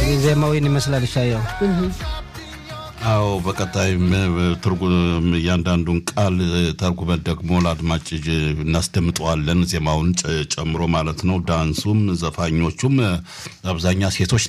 ዜማዊን ይመስላል ሻየው አዎ በቀጣይም ትርጉም እያንዳንዱን ቃል ተርጉመን ደግሞ ለአድማጭ እናስደምጠዋለን። ዜማውን ጨምሮ ማለት ነው። ዳንሱም ዘፋኞቹም አብዛኛ ሴቶች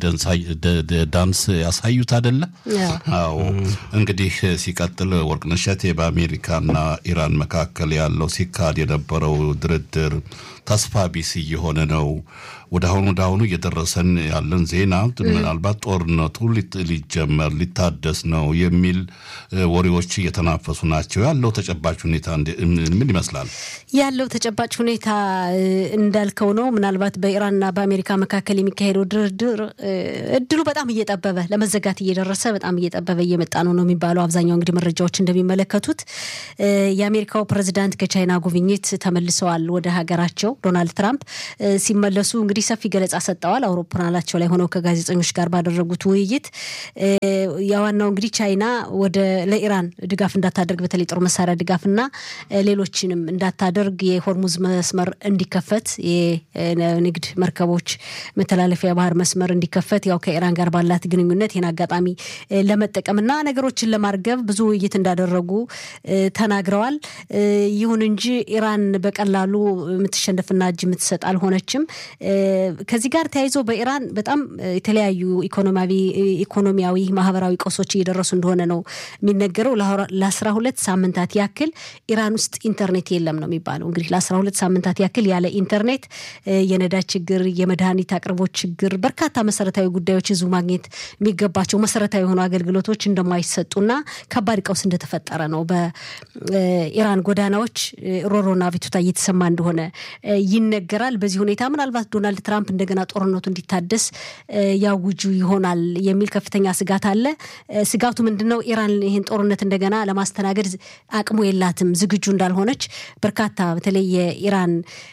ዳንስ ያሳዩት አይደለ? አዎ እንግዲህ ሲቀጥል ወርቅነሽ እሸቴ በአሜሪካና ኢራን መካከል ያለው ሲካሄድ የነበረው ድርድር ተስፋ ቢስ እየሆነ ነው። ወደ አሁኑ ወደ አሁኑ እየደረሰን ያለን ዜና ምናልባት ጦርነቱ ሊጀመር ሊታደስ ነው የሚል ወሬዎች እየተናፈሱ ናቸው። ያለው ተጨባጭ ሁኔታ ምን ይመስላል? ያለው ተጨባጭ ሁኔታ እንዳልከው ነው። ምናልባት በኢራንና በአሜሪካ መካከል የሚካሄደው ድርድር እድሉ በጣም እየጠበበ ለመዘጋት እየደረሰ በጣም እየጠበበ እየመጣ ነው ነው የሚባለው። አብዛኛው እንግዲህ መረጃዎች እንደሚመለከቱት የአሜሪካው ፕሬዚዳንት ከቻይና ጉብኝት ተመልሰዋል ወደ ሀገራቸው። ዶናልድ ትራምፕ ሲመለሱ እንግዲህ ሰፊ ገለጻ ሰጠዋል። አውሮፕላናቸው ላይ ሆነው ከጋዜጠኞች ጋር ባደረጉት ውይይት የዋናው እንግዲህ ቻይና ወደ ለኢራን ድጋፍ እንዳታደርግ በተለይ ጦር መሳሪያ ድጋፍና ሌሎችንም እንዳታደርግ የሆርሙዝ መስመር እንዲከፈት የንግድ መርከቦች መተላለፊያ ባህር መስመር እንዲከፈት ያው ከኢራን ጋር ባላት ግንኙነት ይህን አጋጣሚ ለመጠቀምና ነገሮችን ለማርገብ ብዙ ውይይት እንዳደረጉ ተናግረዋል። ይሁን እንጂ ኢራን በቀላሉ የምትሸነፍና እጅ የምትሰጥ አልሆነችም። ከዚህ ጋር ተያይዞ በኢራን በጣም የተለያዩ ኢኮኖሚያዊ፣ ማህበራዊ ቀውሶች እየደረሱ እንደሆነ ነው የሚነገረው። ለአስራ ሁለት ሳምንታት ያክል ኢራን ውስጥ ኢንተርኔት የለም ነው የሚባለው። እንግዲህ ለአስራ ሁለት ሳምንታት ያክል ያለ ኢንተርኔት የነዳጅ ችግር፣ የመድኃኒት አቅርቦት ችግር፣ በርካታ መሰረታዊ ጉዳዮች ህዝቡ ማግኘት የሚገባቸው መሰረታዊ የሆኑ አገልግሎቶች እንደማይሰጡና ከባድ ቀውስ እንደተፈጠረ ነው። በኢራን ጎዳናዎች ሮሮና ቤቱታ እየተሰማ እንደሆነ ይነገራል። በዚህ ሁኔታ ምናልባት ዶናልድ ትራምፕ እንደገና ጦርነቱ እንዲታደስ ያውጁ ይሆናል የሚል ከፍተኛ ስጋት አለ። ስጋቱ ምንድን ነው? ኢራን ይህን ጦርነት እንደገና ለማስተናገድ አቅሙ የላትም፣ ዝግጁ እንዳልሆነች በርካታ በተለይ የኢራን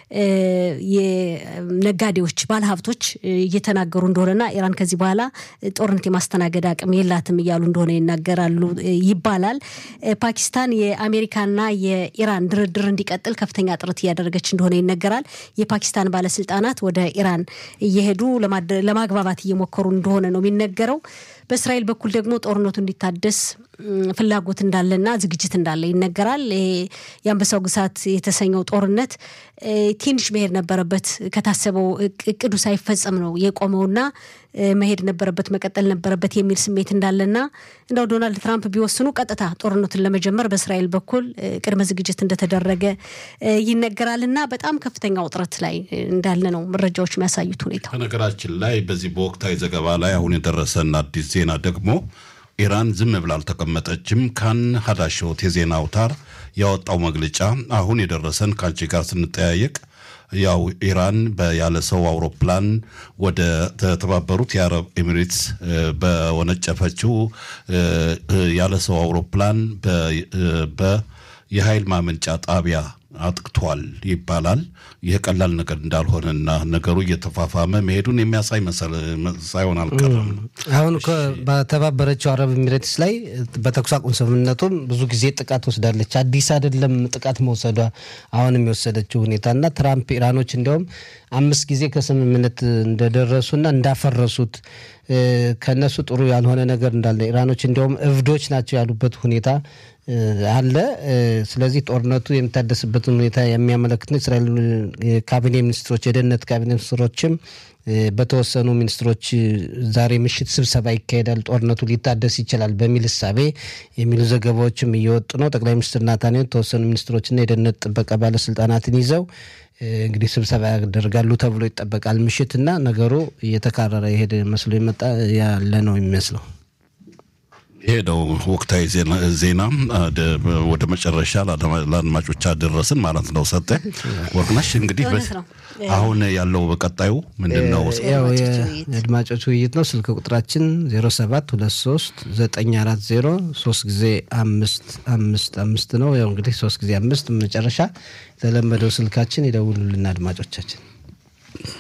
ነጋዴዎች፣ ባለሀብቶች እየተናገሩ እንደሆነና ኢራን ከዚህ በኋላ ጦርነት የማስተናገድ አቅም የላትም እያሉ እንደሆነ ይናገራሉ ይባላል። ፓኪስታን የአሜሪካና የኢራን ድርድር እንዲቀጥል ከፍተኛ ጥረት እያደረገች እንደሆነ ይነገራል። የፓኪስታን ባለስልጣናት ወደ ኢራን እየሄዱ ለማግባባት እየሞከሩ እንደሆነ ነው የሚነገረው። በእስራኤል በኩል ደግሞ ጦርነቱ እንዲታደስ ፍላጎት እንዳለና ዝግጅት እንዳለ ይነገራል። የአንበሳው ግሳት የተሰኘው ጦርነት ትንሽ መሄድ ነበረበት። ከታሰበው እቅዱ ሳይፈጸም ነው የቆመውና መሄድ ነበረበት፣ መቀጠል ነበረበት የሚል ስሜት እንዳለና እንደው ዶናልድ ትራምፕ ቢወስኑ ቀጥታ ጦርነቱን ለመጀመር በእስራኤል በኩል ቅድመ ዝግጅት እንደተደረገ ይነገራልና በጣም ከፍተኛ ውጥረት ላይ እንዳለ ነው መረጃዎች የሚያሳዩት ሁኔታ። በነገራችን ላይ በዚህ በወቅታዊ ዘገባ ላይ አሁን የደረሰን አዲስ ዜና ደግሞ ኢራን ዝም ብላ አልተቀመጠችም። ካን ሀዳሾት የዜና አውታር ያወጣው መግለጫ አሁን የደረሰን ከአንቺ ጋር ስንጠያየቅ ያው ኢራን ያለ ሰው አውሮፕላን ወደ ተባበሩት የአረብ ኤሚሬትስ በወነጨፈችው ያለ ሰው አውሮፕላን የኃይል ማመንጫ ጣቢያ አጥቅቷል ይባላል። ይህ ቀላል ነገር እንዳልሆነና ነገሩ እየተፋፋመ መሄዱን የሚያሳይ ሳይሆን አልቀረም። አሁን በተባበረችው አረብ ኤሚሬትስ ላይ በተኩስ አቁም ስምምነቱም ብዙ ጊዜ ጥቃት ወስዳለች። አዲስ አይደለም ጥቃት መውሰዷ አሁንም የወሰደችው ሁኔታና ትራምፕ ኢራኖች እንዲያውም አምስት ጊዜ ከስምምነት እንደደረሱና እንዳፈረሱት ከነሱ ጥሩ ያልሆነ ነገር እንዳለ ኢራኖች እንዲያውም እብዶች ናቸው ያሉበት ሁኔታ አለ። ስለዚህ ጦርነቱ የሚታደስበትን ሁኔታ የሚያመለክት ነው። እስራኤል ካቢኔ ሚኒስትሮች፣ የደህንነት ካቢኔ ሚኒስትሮችም በተወሰኑ ሚኒስትሮች ዛሬ ምሽት ስብሰባ ይካሄዳል፣ ጦርነቱ ሊታደስ ይችላል በሚል እሳቤ የሚሉ ዘገባዎችም እየወጡ ነው። ጠቅላይ ሚኒስትር ናታንያሁ የተወሰኑ ሚኒስትሮችና የደህንነት ጥበቃ ባለስልጣናትን ይዘው እንግዲህ ስብሰባ ያደርጋሉ ተብሎ ይጠበቃል። ምሽትና ነገሩ እየተካረረ የሄደ መስሎ የመጣ ያለ ነው የሚመስለው። ይሄ ነው ወቅታዊ ዜና ወደ መጨረሻ ለአድማጮች አደረስን ማለት ነው። ሰጠ ወርቅነሽ እንግዲህ አሁን ያለው በቀጣዩ ምንድን ነው? የአድማጮች ውይይት ነው። ስልክ ቁጥራችን 07 23 940 ሶስት ጊዜ አምስት አምስት አምስት ነው። ያው እንግዲህ ሶስት ጊዜ አምስት መጨረሻ የተለመደው ስልካችን ይደውሉልን አድማጮቻችን